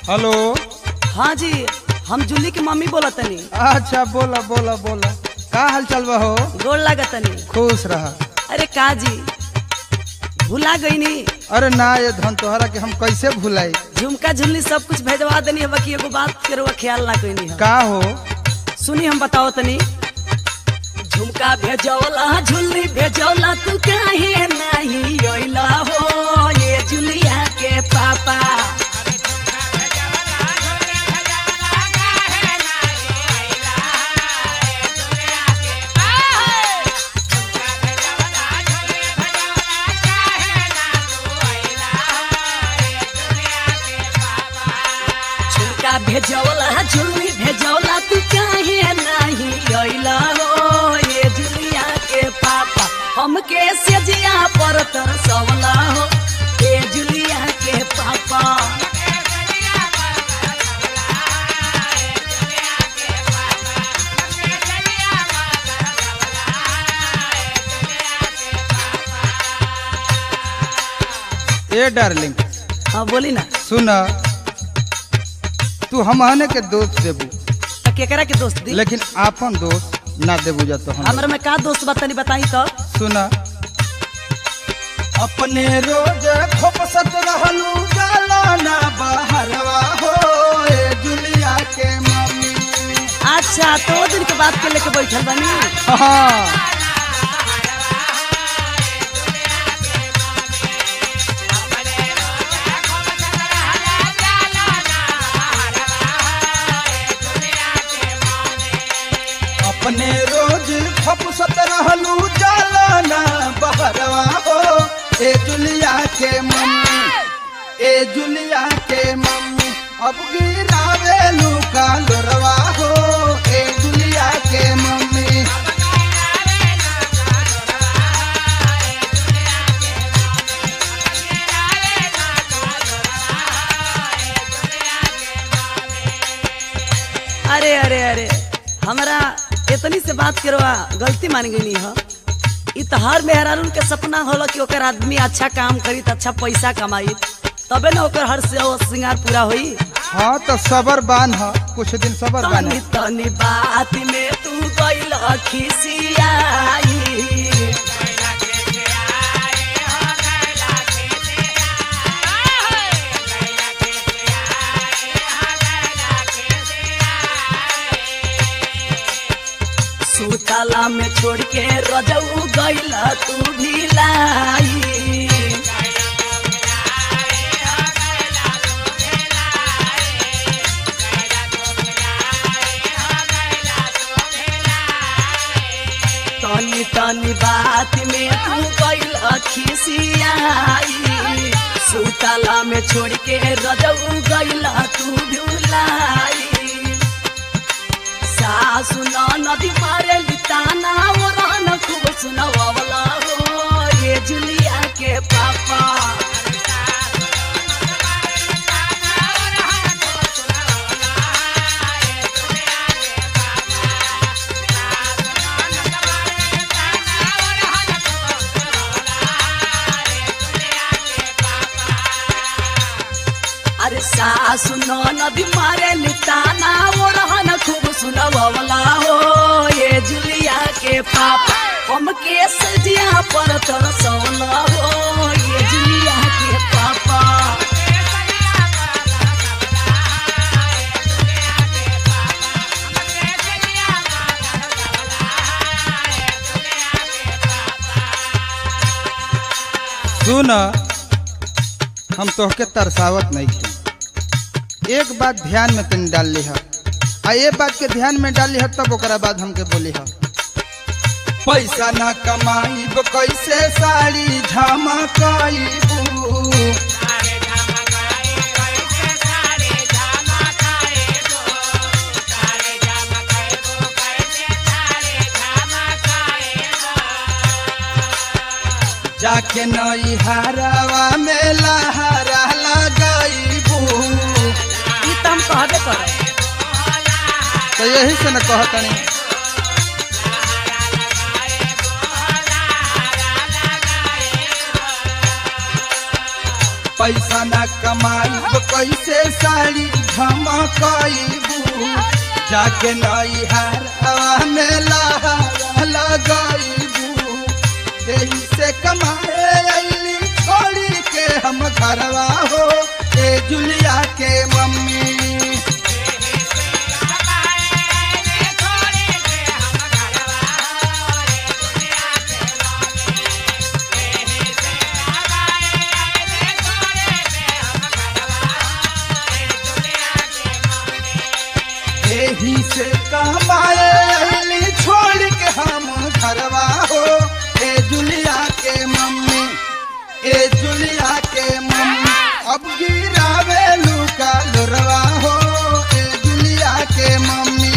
hello हाँ जी हम जूली की मम्मी बोला तनी अच्छा बोला बोला बोला का हाल चल बा हो गोड़ लागत तनी खुश रहा अरे का जी भुला गई नी अरे ना ये धन तोहरा के हम कैसे भुलाई झुमका झुमनी सब कुछ भेजवा देनी है बाकी एगो बात के रउआ ख्याल ना कइनी है का हो सुनी हम बताओ तनी झुमका भेजौला झुल्ली भेजौला तू काहे नहीं अइला हो ये जुलिया के पापा झुमका भेजौला झुल्ली भेजौला तू काहे नहीं अइला हो ये जुलिया के पापा हमके सेजिया पर तरसवला हो ये जुलिया के पापा ए डार्लिंग हाँ बोली ना सुन तू हमहने के दोस्त देबू तो केकरा के दोस्त दी लेकिन आपन दोस्त ना देबू जा तो हम हमरा में का दोस्त बा तनी बताई तो सुन अपने रोज खोपसत रहलू जाला ना बहरवा हो ए जुलिया के मम्मी अच्छा तो वो दिन के बात के लेके बैठल बनी हाँ अपने रोज खपसत रहलू जाला ना बहरवा हो ए जुलिया के मम्मी ए जुलिया के मम्मी अब गिरावेलू का लोरवा हो ए जुलिया के मम्मी अरे अरे अरे हमरा इतनी से बात करवा गलती मान गई है इ तो हर मेहरारून के सपना होला कि ओकर आदमी अच्छा काम करी त अच्छा पैसा कमाई तबे ना ओकर हर से वो श्रृंगार पूरा होई हाँ तो सबर बान ह कुछ दिन सबर बान तनी तनी बात में तू गइल खिसियाई सुतला में छोड़ के रजऊ गइल तू भिलाई तनी तनी बात में तू गइल खिसियाई सुतला में छोड़ के रजऊ गइल तू भुलाई सासु नदी मारे लिताना वो रहन खूब सुनवावला हो ये जुलिया के पापा अरे सासु नदी मारे लिताना वो रहन खूब सुनवावला हो ये जुलिया के पापा हमके सजिया पर तरसौला हो ये जुलिया के पापा सुन हम तोहके तरसावत नहीं थी एक बात ध्यान में तनी डाल ली आ ये बात के ध्यान में डाली है तब ओकरा बाद हमके बोली है पैसा ना कमाई कैसे साड़ी झमकाईबू जाके नई हरावा में लहरा लगाईबू ई त हम कहबे करे तो यही से न कहतनी पैसा न कमाई कैसे साड़ी झमकईबू जाके नई हार में लहारा लगईबू यही से कमाए अली छोड़ी के हम घरवा हो ए जुलिया के मम्मी यही से कमाए अली छोड़ के हम घरवा हो ए जुलिया के मम्मी ए जुलिया के मम्मी अब गिरावे लुका लुरवा हो ए जुलिया के मम्मी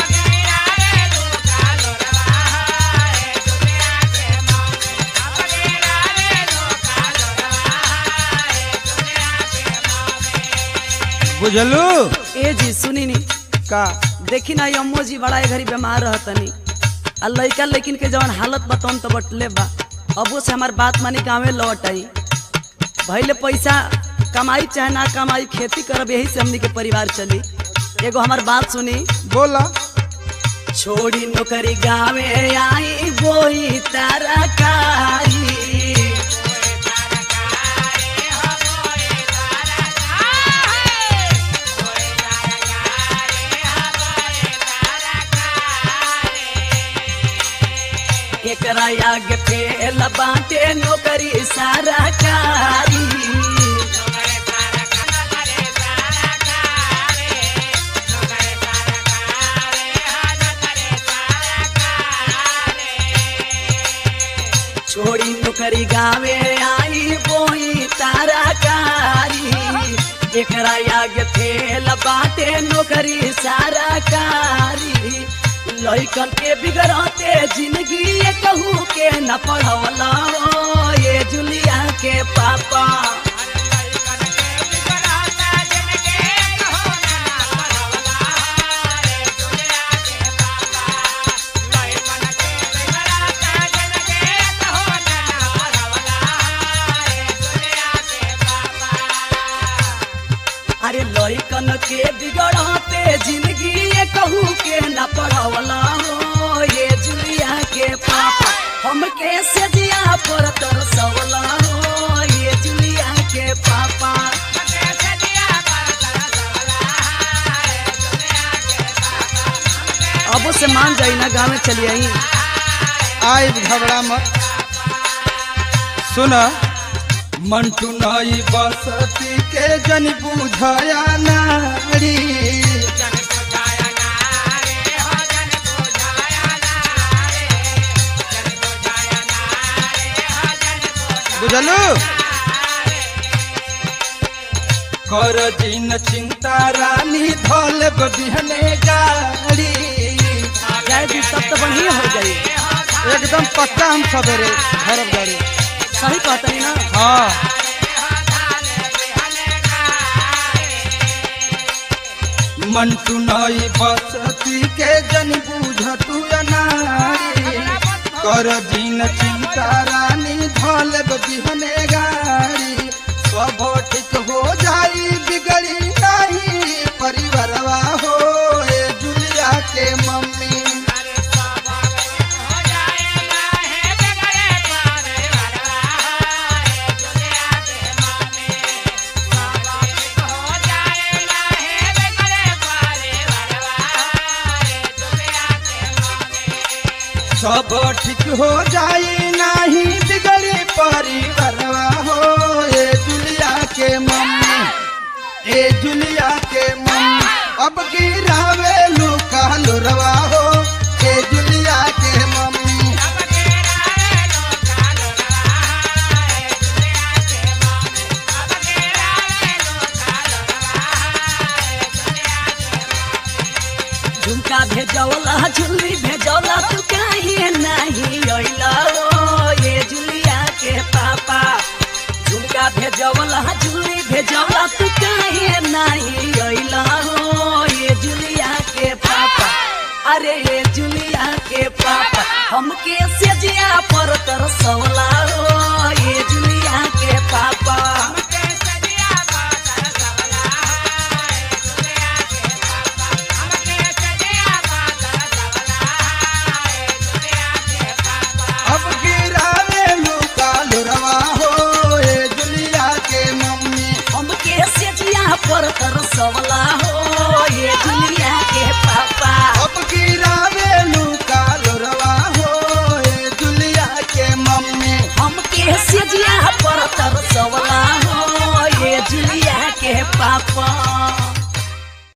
बुझलू ए जी सुनी नी का देखी ना ये अम्मो जी बड़ा ए घड़ी बीमार रहतनी आ लइका लेकिन के जवन हालत बताऊं तो बटले बा अबो से हमार बात मानी गाँवे लौट आई भैले पैसा कमाई चाहे ना कमाई खेती करब यही से हमनी के परिवार चली एगो हमार बात सुनी बोला छोड़ी नौकरी गावे आई बोई तरकारी एकरा आगे फेल बाटे नौकरी सरकारी छोड़ी नौकरी गावे आई बोई तरकारी एकरा आगे फेल बाटे नौकरी सरकारी लइकन के बिगड़ते जिंदगी ये कहू के न पढ़वला ये जुलिया के पापा अरे लइकन के बिगड़ते जिंदगी ये कहू के न पढ़वला हो ये जुलिया के पापा हमके सजिया पर तरसवला हो ये जुलिया के पापा अब से मान जाई ना गाँव में चली आई आई घबरा मत सुन मंटू नई बसती के जन बुझया नारी बुझलू कर दिन चिंता रानी धोल बिहने गाड़ी जाए भी सब तो बढ़िया हो जाई एकदम पक्का हम सवेरे घर गाड़ी सही कहतनी ना हाँ मंटू नई बसती के जन बुझतु नारी कर दिन चिंता रानी धोल बिहने गाड़ी सब ठीक हो जाई बिगड़ी नहीं परिवारवा हो ए जुलिया के मम्मी सब ठीक हो जाई नहीं बिगड़ी परिवारवा हो ए जुलिया के मम्मी ए जुलिया के मम्मी अब गिरावे लुका लुरवा हो ए जुलिया के मम्मी झुमका भेजौला झुल्ली भेजौला तू काहे नहीं अइला ओ ये जुलिया के पापा झुमका भेजौला झुल्ली भेजौला तू काहे नहीं अइला ओ ये जुलिया के पापा अरे ये जुलिया के पापा हमके सेजिया पर तरसौला ओ ये जुलिया के पापा